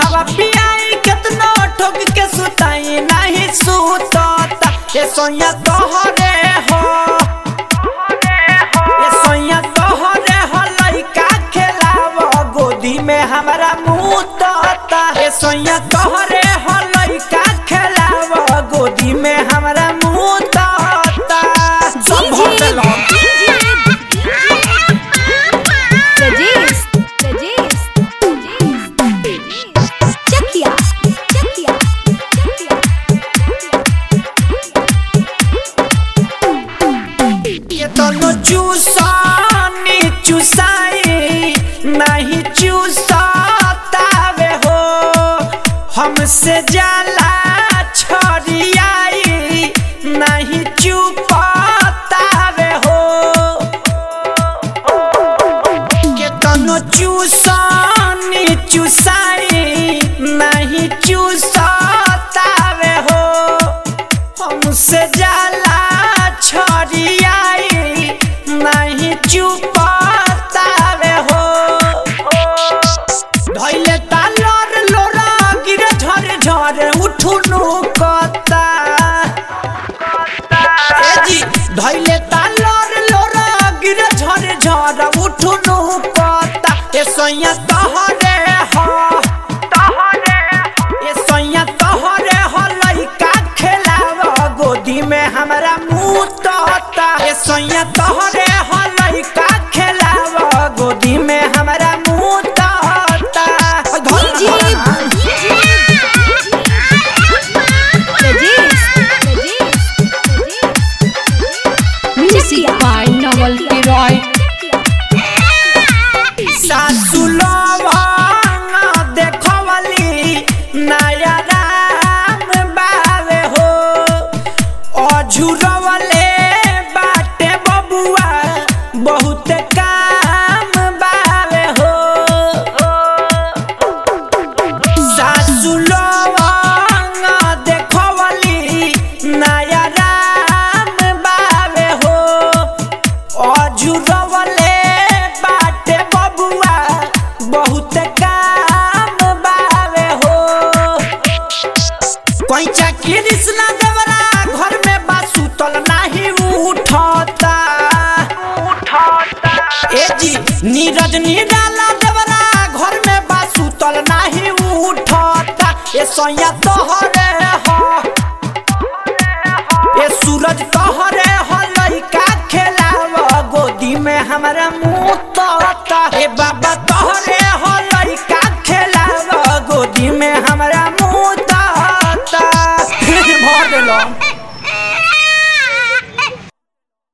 दूधवा पियाई केतनो ठोक के सुताई नहीं सुतता ए सोया तोहरे हो ए सोया तोहरे हो लइका खेलाव गोदी में हमरा मुंह तोता ए सोया तोहरे हो लइका खेलाव गोदी में हमरा मुंह तोता सब हो गेलो Rajesh, Rajesh, Rajesh, Chakia, Chakia, ये दोनों चूसानी चूसाई नहीं चूसातावे हो हमसे जाला छोड़ियाई नहीं चुपातावे हो के दोनों चूसानी चूसाई नहीं चूसातावे हो हमसे जाला छोड़ियाई नहीं चुपातावे हो धैले तालर लोरा गिरे झर झर उठुनु कता ए जी धैले तालर लोरा गिरे झर झर उठुनु कता ए सैया तहरे हो तहरे ए सैया तोहरे हो लइका खेलाव गोदी में हमरा मुंह तोता ए सैया तोहरे हो लइका खेलाव गोदी में हमरा मुंह तोता DJ, Rajesh, Music by Noel Leroy. सासु लवंग देखवली नया राम बावे हो अझुरवले बाटे बबुआ बहुत काम बावे हो सासु लवंग देखवली नया राम बावे हो अझुरवले बाटे बबुआ बहुत काम बावे हो कैचा कृष्णा देवरा घर में बासु तल नाही उठता ए जी नीरज निराला देवरा घर में बासु तल नाही उठता ए सैया तोहरे हो ए सूरज तोहरे हो लइका खेलाव गोदी में हमरा मुंह तोता ए बाबा